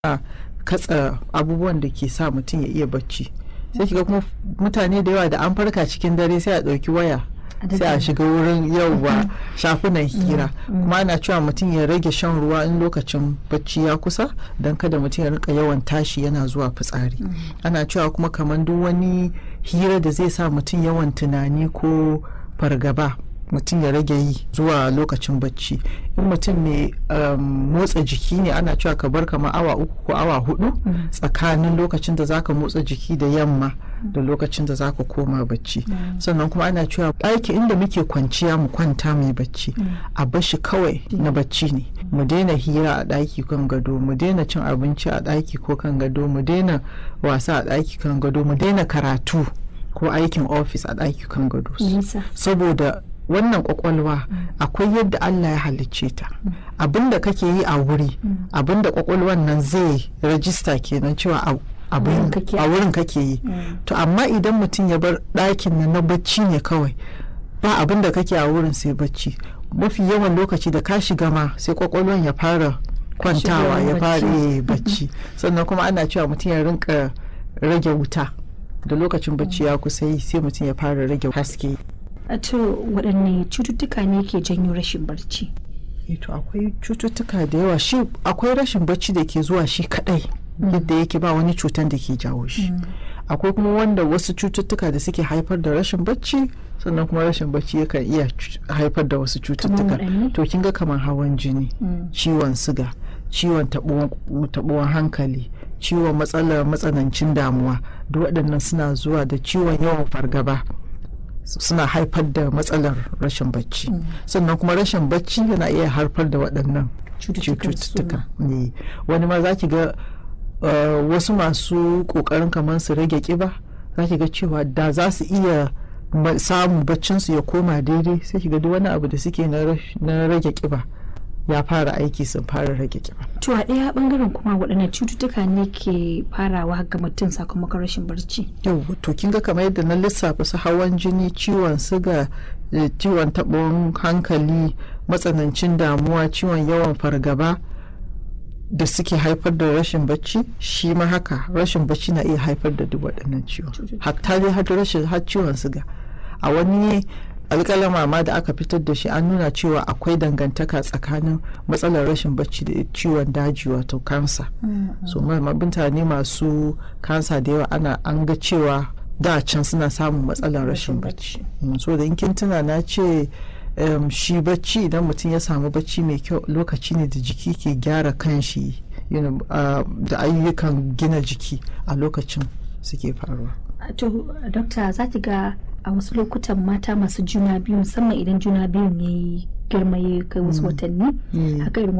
katsa abubuwan da ke sa mutum ya iya bacci sai kiga kuma mutane da yawa da an farka cikin dare sai a ɗauki waya sai a shiga wurin yauwa shafunan hira kuma ana cewa mutum ya rage shan ruwa in lokacin bacci ya kusa don kada mutum ya rika yawan tashi yana zuwa fitsari ana cewa kuma kamar duk wani hira da zai sa mutum yawan tunani ko fargaba mutum ya rage yi zuwa lokacin bacci in mutum mai motsa jiki ne ana cewa ka bar kamar awa uku ko awa hudu tsakanin lokacin da zaka motsa jiki da yamma da lokacin da zaka koma bacci sannan kuma ana cewa ɗaki inda muke kwanciya mu kwanta mai bacci a bashi kawai na bacci ne mu daina hira a ɗaki kan gado mu daina cin abinci a ɗaki ko kan gado mu daina wasa a ɗaki kan gado mu daina karatu ko aikin ofis a ɗaki kan gado saboda wannan kwakwalwa akwai yadda Allah ya halicce ta abinda kake yi a wuri abinda kwakwalwan nan zai rajista kenan cewa a wurin kake yi to amma idan mutum ya bar ɗakin nan na bacci ne kawai ba abinda kake a wurin sai bacci mafi yawan lokaci da ka shiga ma sai kwakwalwan ya fara kwantawa ya fara bacci sannan kuma ana cewa mutum ya rinka rage wuta da lokacin bacci ya kusa yi sai mutum ya fara rage haske to waɗanne cututtuka ne ke janyo rashin barci to akwai cututtuka da yawa shi akwai rashin barci da ke zuwa shi kadai yadda yake ba wani cutan da ke jawo shi akwai kuma wanda wasu cututtuka da suke haifar da rashin bacci sannan kuma rashin bacci yakan iya haifar da wasu cututtuka to kin ga kamar hawan jini ciwon siga ciwon taɓuwan hankali ciwon matsalar matsanancin damuwa duk waɗannan suna zuwa da ciwon yawan fargaba suna haifar da matsalar rashin bacci sannan kuma rashin bacci yana iya haifar da waɗannan cututtuka ne wani ma za ki ga wasu masu ƙoƙarin kamar su rage ƙiba za ki ga cewa da za su iya samun baccinsu ya koma daidai sai ki ga duk wani abu da suke na rage ƙiba ya fara aiki sun fara rage kiba. To a ɗaya bangaren kuma waɗanne cututtuka ne ke farawa ga mutum sakamakon rashin barci? Yau to kin ga kamar yadda na lissafa su hawan jini, ciwon siga, ciwon taɓon hankali, matsanancin damuwa, ciwon yawan fargaba da suke haifar da rashin bacci shi ma haka rashin bacci na iya haifar da duk waɗannan ciwon. Hatta dai har rashin har ciwon siga. A wani alƙalama ma da aka fitar da shi an nuna cewa akwai dangantaka tsakanin matsalar rashin bacci da ciwon daji wato kansa so mutane masu kansa da yawa ana an ga cewa da can suna samun matsalar rashin bacci so da in kin tuna na ce shi bacci idan mutum ya samu bacci mai kyau lokaci ne da jiki ke gyara kanshi da ayyukan gina jiki a lokacin suke faruwa to dokta za ki ga a wasu lokutan mata masu juna biyu musamman idan juna biyun ya yi girma ya kai wasu watanni haka irin